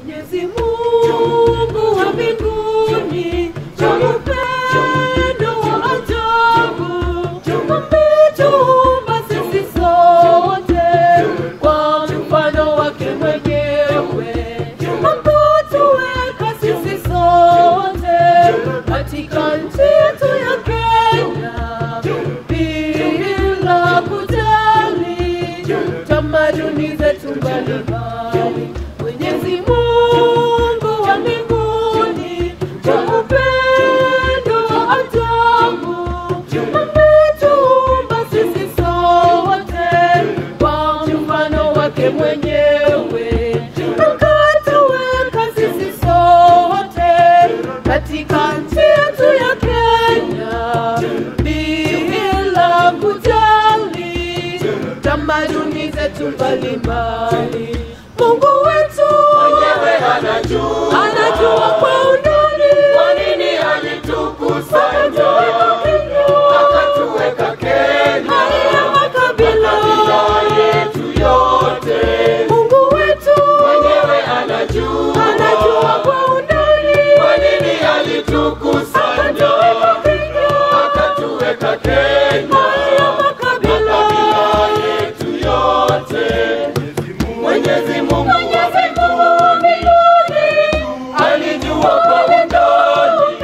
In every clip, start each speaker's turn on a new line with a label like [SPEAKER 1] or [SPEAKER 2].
[SPEAKER 1] Mwenyezi Mungu wa mbinguni, cha upendo wa ajabu, ametuumba sisi sote kwa mfano wake mwenyewe, ametuweka sisi sote katika nchi yetu ya Kenya bila kujali tamaduni zetu mbalimbali. Mwenyezi Mungu wa mbinguni, kwa upendo wa ajabu, ametuumba sisi sote kwa mfano wake mwenyewe, akatuweka sisi sote katika nchi yetu ya Kenya bila kujali tamaduni zetu mbalimbali. Mungu wetu
[SPEAKER 2] Mwenyewe anajua.
[SPEAKER 1] anajua kwa undani
[SPEAKER 2] Kwa nini alitukusanya
[SPEAKER 1] Akatuweka
[SPEAKER 2] akatuweka Kenya
[SPEAKER 1] haya makabila
[SPEAKER 2] makabila yetu yote?
[SPEAKER 1] Mungu wetu
[SPEAKER 2] Mwenyewe anajua
[SPEAKER 1] anajua kwa undani
[SPEAKER 2] kwa nini alitukusanya akatuweka Kenya
[SPEAKER 1] haya makabila
[SPEAKER 2] makabila yetu yote. Mwenyezi Mungu
[SPEAKER 1] Mwenyezi Mungu wa mbinguni
[SPEAKER 2] alijua kwa undani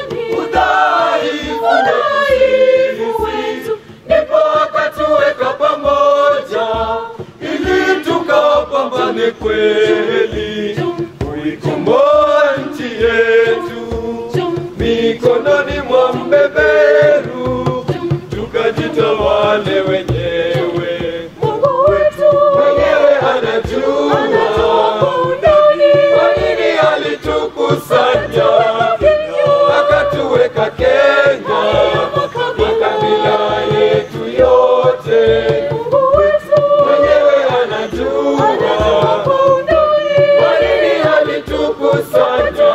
[SPEAKER 2] udhaifu
[SPEAKER 1] udhaifu wetu
[SPEAKER 2] ndipo akatuweka pamoja ili tukapambane kweli kuikomboa nchi yetu mikononi mwa mbeberu tukajitawale wenyewe
[SPEAKER 1] Mungu wetu
[SPEAKER 2] mwenyewe anajua
[SPEAKER 1] anajua kwa undani
[SPEAKER 2] kwa nini alitukusanya akatuweka Kenya makabila yetu yote
[SPEAKER 1] Mungu wetu
[SPEAKER 2] mwenyewe anajua
[SPEAKER 1] anajua kwa undani
[SPEAKER 2] kwa nini alitukusanya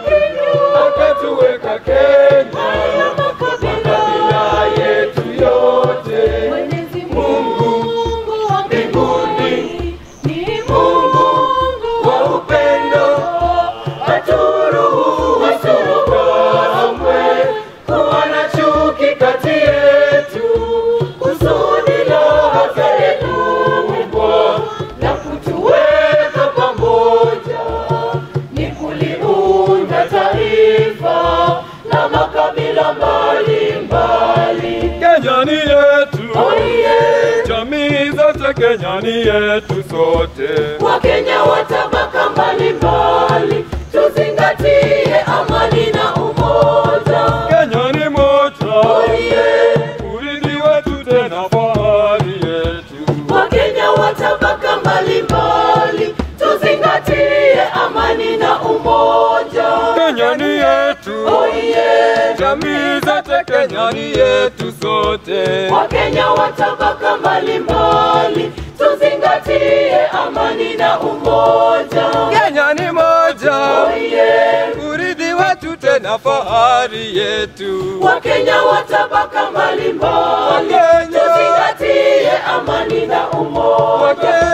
[SPEAKER 2] akatuweka Kenya makabila yetu yote
[SPEAKER 1] Mwenyezi
[SPEAKER 2] Mungu
[SPEAKER 1] Mungu wa mbinguni ni Mungu
[SPEAKER 2] wa upendo haturuhusu kamwe kuwa na chuki kati yetu kusudi la hasa kubwa na kutuweka pamoja ni kuliunda taifa la makabila mbalimbali
[SPEAKER 3] Kenya ni yetu,
[SPEAKER 1] Oye,
[SPEAKER 3] jamii zote Kenya ni yetu sote.
[SPEAKER 1] Wakenya wa tabaka mbalimbali, tuzingatie amani na umoja.
[SPEAKER 3] Kenya ni moja,
[SPEAKER 1] Oye,
[SPEAKER 3] urithi wetu tena fahari yetu.
[SPEAKER 1] Wakenya wa tabaka mbalimbali, tuzingatie amani na umoja.
[SPEAKER 3] Kenya ni yetu,
[SPEAKER 1] Oye,
[SPEAKER 3] jamii zote Kenya ni yetu sote.
[SPEAKER 1] Wakenya wa tabaka mbalimbali, tuzingatie amani na umoja.
[SPEAKER 3] Kenya ni moja,
[SPEAKER 1] Oye,
[SPEAKER 3] urithi wetu tena fahari yetu.
[SPEAKER 1] Wakenya wa tabaka mbalimbali,
[SPEAKER 3] Wakenya.
[SPEAKER 1] tuzingatie amani na umoja.
[SPEAKER 3] Wakenya